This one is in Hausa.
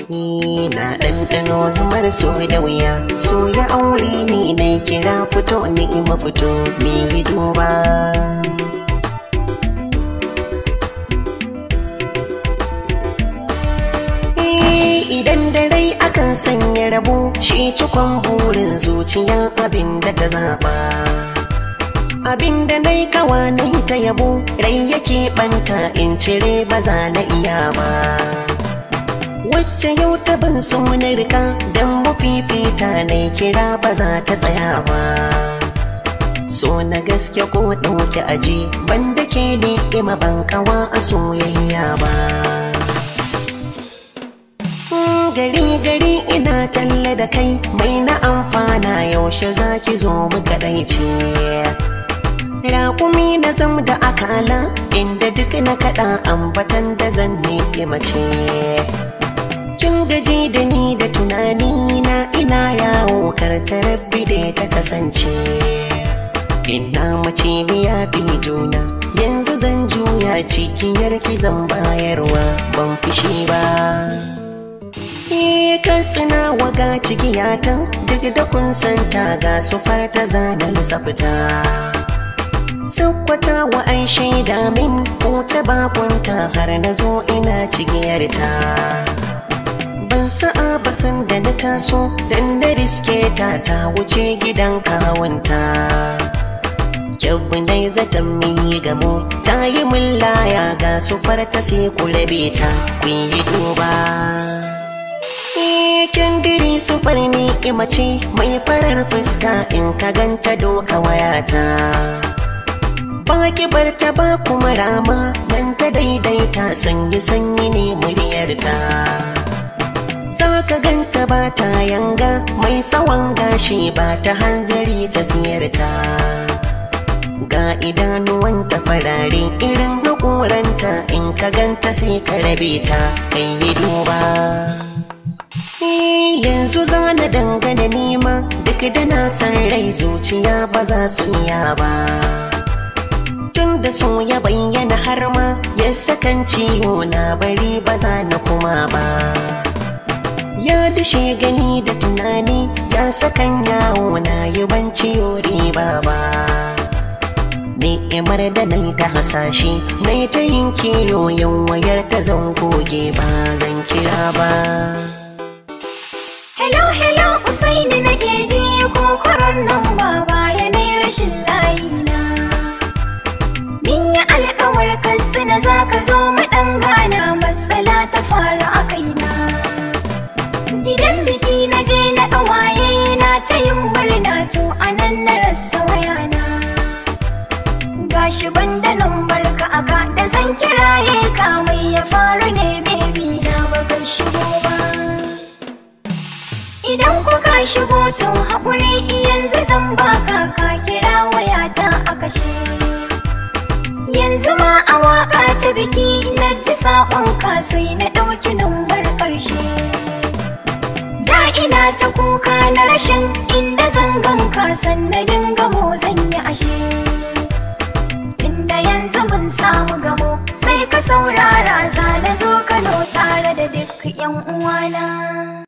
na ɗanɗano zumar so da wuya so ya aure ni na kira fito ni ma fito me duba idan da rai akan sanya rabo shi cikon burin zuciya abin da ta zaba abin da na yi kawa na yi ta yabo rai yake banta in cire ba za na iya ba wacce yau ta ban so na rika don mafifita na kira ba za ta tsaya ba so na gaske ko ɗauki aji banda ke ne ima ban kawa a soyayya ba gari gari ina talle da kai mai na amfana yaushe zaki zo mu kadaice raƙumi na zam da akala inda duk na kaɗa ambatan da zan ne mace kin gaji da ni da tunani na ina yawo karta rabbi da ta kasance ina mace biya bi juna yanzu zan juya cikiyar ki zan bayarwa ban fushi ba katsina waga cikiyata duk da kun santa ga sufar ta zanen tsafta Sakkwata wa ai shaida min ko ta bakunta har na zo ina cigiyarta ban sa'a ba san da na taso dan na riske ta ta wuce gidan kawunta Kyabbu dai zaton min yi gamo ta yi min laya ga sufar ta sai ku rabe ta kun yi duba Kendiri sufar ni imace mai farar fuska in ka ganta doka wayata ba ki bar ta ba kuma rama nan ta daidaita sanyi sanyi ne muryarta za ka ganta ba ta yanga mai tsawon gashi ba ta hanzari tafiyarta ga idanuwanta farare irin haƙoranta in ka ganta sai ka rabe ta kai yi duba yanzu za na dangana nima duk da na san rai zuciya ba za su iya ba tun da so ya bayyana har ma ya sakan ciwo na bari ba za na kuma ba ya dashe gani da tunani ya sakan yawo na yi ban ciwo riba ba ni'imar da na ta hasashe na ta yin kiyo yan wayar ta zan goge ba zan kira ba Hello, hello, Usaini nake ji kokoron nan baba ya nai rashin layina. Min yi alkawar kansu na za ka zo mu ɗan gana matsala ta faru a kaina. Gidan biki na je na ƙawaye na ta yin murna to a nan na rasa wayana. Gashi banda nan barka aka da zan kiraye ka mai ya faru ne baby na baka shigo ba. Idan kuka shigo to haƙuri yanzu zan baka ka kira wayata a kashe. Yanzu ma a waƙa ta biki na ji saƙonka sai na ɗauki numbar ƙarshe. Da ina ta kuka na rashin inda zan ganka sannan dinga mo zan yi ashe. Inda yanzu mun samu gamo sai ka saurara za na zo Kano tare da duk 'yan uwana.